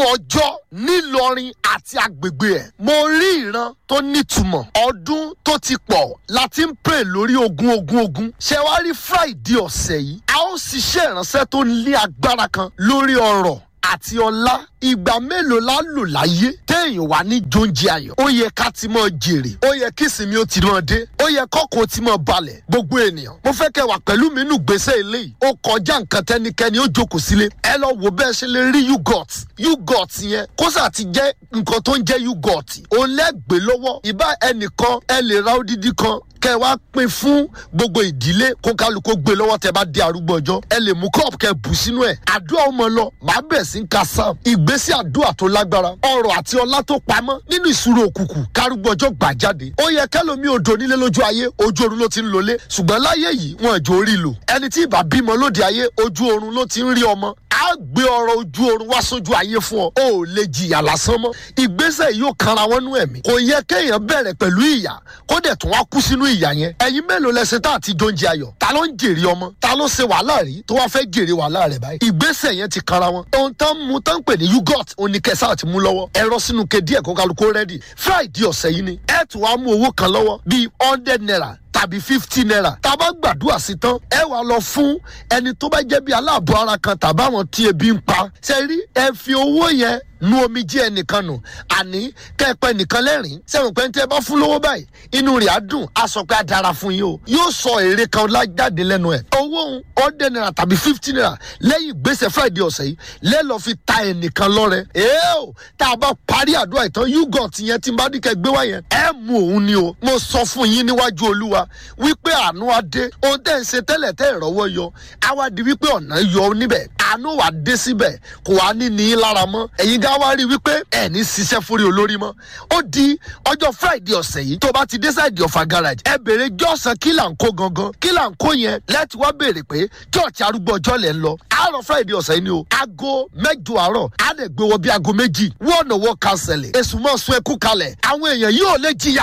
ọjọ́ nílọrin àti agbègbè ẹ̀ mo rí ìran tó nítumọ̀ ọdún tó ti pọ̀ láti ń pè lórí ogun ogun ogun ṣé wàá rí friday ọ̀sẹ̀ yìí a ó ṣiṣẹ́ ìránṣẹ́ tó ní agbára kan lórí ọ̀rọ̀ àti ọlá ìgbà mélòó la lò láyé téèyàn wà ní jóúnjẹ ayọ̀ ó yẹ ká ti mọ jèrè ó yẹ kí ìsinmi ó ti mọ dé ó yẹ kọ́kọ́ ti mọ balẹ̀ gbogbo ènìyàn mo fẹ́ kẹ́ wà pẹ̀lú mi nù gbèsè eléyìí ó kọjá nǹkan tẹ́nikẹ́ni ó jókòó sílé ẹ lọ wò bẹ́ẹ̀ ṣe lè rí yugot yugot yẹn kó sà ti jẹ́ nǹkan tó ń jẹ́ yugot òun lẹ́gbẹ̀ẹ́ lọ́wọ́ ìbá ẹnìkan ẹ lè ra odidi kan kẹ wá pín fún gbogbo ìdílé kó kálukó gbé lọ́wọ́ tẹ bá dé arúgbó ọjọ́ ẹ lè mú kọ́ọ̀pù kẹ bù sínú ẹ̀ àdúrà ọmọ lọ màá bẹ̀ sí ń ka sam ìgbésí àdúrà tó lágbára ọrọ̀ àti ọlá tó pamọ́ nínú ìṣúró òkùnkùn kárúgbó ọjọ́ gbà jáde ó yẹ kẹlòmí odò nílé lójú ayé ojú oorun ló ti ń lọlé ṣùgbọ́n láyé yìí wọn àjò orí lò ẹni tí ìbá bímọ lóde ayé ojú oorun ló ti ń rí ọmọ á gbé ọrọ̀ ojú oorun wá sójú ayé fún ọ ó lè jìyà lásán mọ́ ìgbésẹ̀ yìí ó kanra wọn nú ẹ̀mí kò yẹ kéèyàn bẹ̀rẹ̀ pẹ̀lú ìyà kó dẹ̀ tún wá kú sínú ìyà yẹn ẹ̀yin mélòó lẹsẹ̀ tá àti jóúnjẹ ayọ̀ ta ló ń jèrè ọmọ ta ló ṣe wàhálà rí tó wá fẹ́ jèrè wàhálà rẹ̀ báyìí ìgbésẹ̀ yẹn ti kanra wọn ohun tán mú tán pè ní yugot oníkẹsà àti mú lọ́wọ́ ẹ̀rọ sínú kedí ẹ̀ kó kálukó rẹ́dì friday ọ̀sẹ̀ yìí ni ẹ̀ tún wá mú owó kan lọ́wọ́ bíi hundred naira tàbí fifty naira tá a bá gbàdúrà sí tán ẹ wà lọ fún ẹni tó bá jẹ́ bí aláàbọ̀ ara kan tàbáwọn tí ebi ń pa ṣe rí ẹ fi owó yẹn nu omi jí ẹnìkan nù àní kẹpẹ nìkan lẹ́rìn sẹ́wọ̀n pé tí ẹ bá fún lówó báyìí inú rẹ̀ á dùn á sọ pé á dára fún yín o yóò sọ èrè kan lájáde lẹ́nu ẹ̀ owó òun ọ̀dẹ naira tàbí fifty naira lẹ́yìn ìgbésẹ̀ friday ọ̀sẹ̀ yìí lẹ́lọ́ fi ta ẹnìkan lọ́rẹ èé o tá a bá parí àdúrà ìtàn yugot yẹn tí n bá dìkẹ́ gbé wá yẹn ẹ mú òun ni o mo sọ fún yín níwájú olúwa wípé àánú adé ohun tẹ́ ń ṣe tẹ́lẹ̀ tẹ́ ìrọ́wọ́ yọ àwa di wípé ọ̀nà yọ níbẹ̀ àánú wà dé síbẹ̀ kò wá ní ní í lára mọ́ ẹ̀yin gá wá rí wípé ẹ̀ ní ṣiṣẹ́ fúri olórí mọ́ ó di ọjọ́ friday ọ̀sẹ̀ yìí tó bá ti dé sáìdì ọ̀fà garage ẹ béèrè jọ́sàn kí là ń kó gangan kí là ń kó yẹn lẹ́tí wá béèrè pé church arúgbó ọjọ́ lẹ̀ ń lọ àárọ̀ friday ọ̀sẹ̀ yìí ni o aago mẹ́jọ àárọ̀ á lè gbé wọ bí aago méjì wọ́n náà wọ́ kánsẹ̀lẹ̀ èsùn mọ́ sun ẹkú kalẹ̀ àwọn èèyàn yóò lè jìyà